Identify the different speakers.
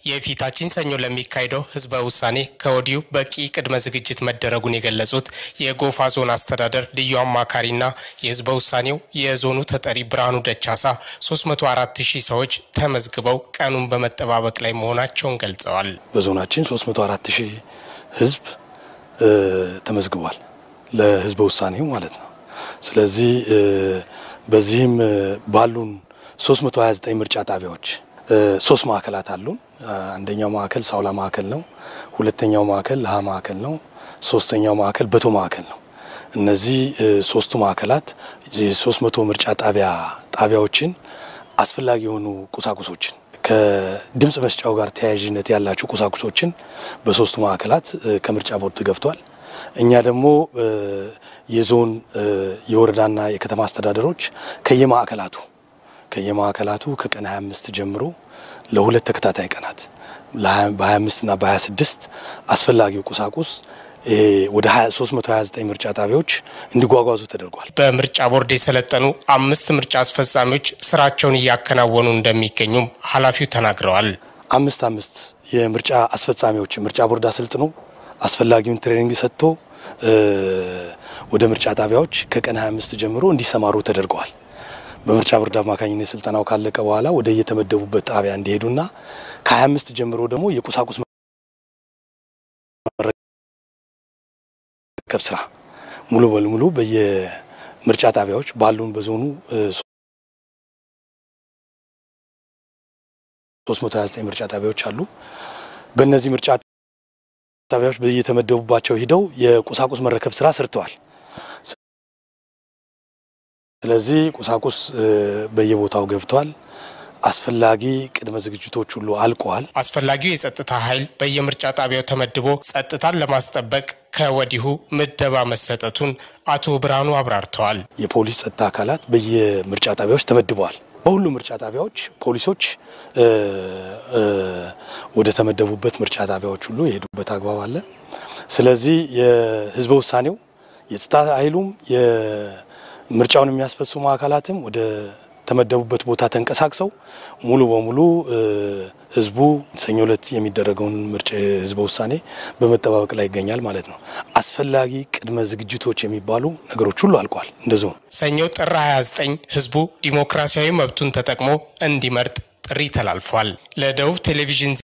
Speaker 1: የፊታችን ሰኞ ለሚካሄደው ህዝበ ውሳኔ ከወዲሁ በቂ ቅድመ ዝግጅት መደረጉን የገለጹት የጎፋ ዞን አስተዳደር ልዩ አማካሪና የህዝበ ውሳኔው የዞኑ ተጠሪ ብርሃኑ ደቻሳ 304 ሺህ ሰዎች ተመዝግበው ቀኑን በመጠባበቅ ላይ መሆናቸውን ገልጸዋል።
Speaker 2: በዞናችን 304 ሺህ ህዝብ ተመዝግቧል ለህዝበ ውሳኔው ማለት ነው። ስለዚህ በዚህም ባሉን 329 ምርጫ ጣቢያዎች ሶስት ማዕከላት አሉን። አንደኛው ማዕከል ሳውላ ማዕከል ነው። ሁለተኛው ማዕከል ለሀ ማዕከል ነው። ሶስተኛው ማዕከል በቶ ማዕከል ነው። እነዚህ ሶስቱ ማዕከላት የሶስት መቶ ምርጫ ጣቢያ ጣቢያዎችን አስፈላጊ የሆኑ ቁሳቁሶችን ከድምፅ መስጫው ጋር ተያያዥነት ያላቸው ቁሳቁሶችን በሶስቱ ማዕከላት ከምርጫ ቦርድ ገብቷል። እኛ ደግሞ የዞን የወረዳና የከተማ አስተዳደሮች ከየማዕከላቱ ከየማዕከላቱ ከቀን 25 ጀምሮ ለሁለት ተከታታይ ቀናት በ25 እና በ26 አስፈላጊው ቁሳቁስ ወደ 329 ምርጫ ጣቢያዎች እንዲጓጓዙ ተደርጓል።
Speaker 1: በምርጫ ቦርድ የሰለጠኑ አምስት ምርጫ አስፈጻሚዎች ስራቸውን እያከናወኑ እንደሚገኙም ኃላፊው ተናግረዋል።
Speaker 2: አምስት አምስት የምርጫ አስፈጻሚዎች ምርጫ ቦርድ አሰልጥኖ አስፈላጊውን ትሬኒንግ ሰጥቶ ወደ ምርጫ ጣቢያዎች ከቀን 25 ጀምሮ እንዲሰማሩ ተደርገዋል። በምርጫ ቦርድ አማካኝነት ስልጠናው ካለቀ በኋላ ወደ የተመደቡበት ጣቢያ እንዲሄዱና ከ25 ጀምሮ ደግሞ የቁሳቁስ መረከብ ስራ ሙሉ በሙሉ በየምርጫ ጣቢያዎች ባሉን በዞኑ 329 ምርጫ ጣቢያዎች አሉ። በእነዚህ ምርጫ ጣቢያዎች በየተመደቡባቸው ሂደው የቁሳቁስ መረከብ ስራ ሰርተዋል። ስለዚህ ቁሳቁስ በየቦታው ገብቷል። አስፈላጊ ቅድመ ዝግጅቶች ሁሉ አልቀዋል።
Speaker 1: አስፈላጊው የጸጥታ ኃይል በየምርጫ ጣቢያው ተመድቦ ጸጥታን ለማስጠበቅ ከወዲሁ ምደባ መሰጠቱን አቶ ብርሃኑ አብራርተዋል።
Speaker 2: የፖሊስ ጸጥታ አካላት በየምርጫ ጣቢያዎች ተመድበዋል። በሁሉም ምርጫ ጣቢያዎች ፖሊሶች ወደ ተመደቡበት ምርጫ ጣቢያዎች ሁሉ የሄዱበት አግባብ አለ። ስለዚህ የህዝበ ውሳኔው የጸጥታ ኃይሉም ምርጫውን የሚያስፈጽሙ አካላትም ወደ ተመደቡበት ቦታ ተንቀሳቅሰው ሙሉ በሙሉ ህዝቡ ሰኞ ዕለት የሚደረገውን ምርጫ ህዝበ ውሳኔ በመጠባበቅ ላይ ይገኛል ማለት ነው። አስፈላጊ ቅድመ ዝግጅቶች የሚባሉ ነገሮች ሁሉ አልቋል። እንደዚሁ
Speaker 1: ሰኞ ጥር 29 ህዝቡ ዲሞክራሲያዊ መብቱን ተጠቅሞ እንዲመርጥ ጥሪ ተላልፏል። ለደቡብ ቴሌቪዥን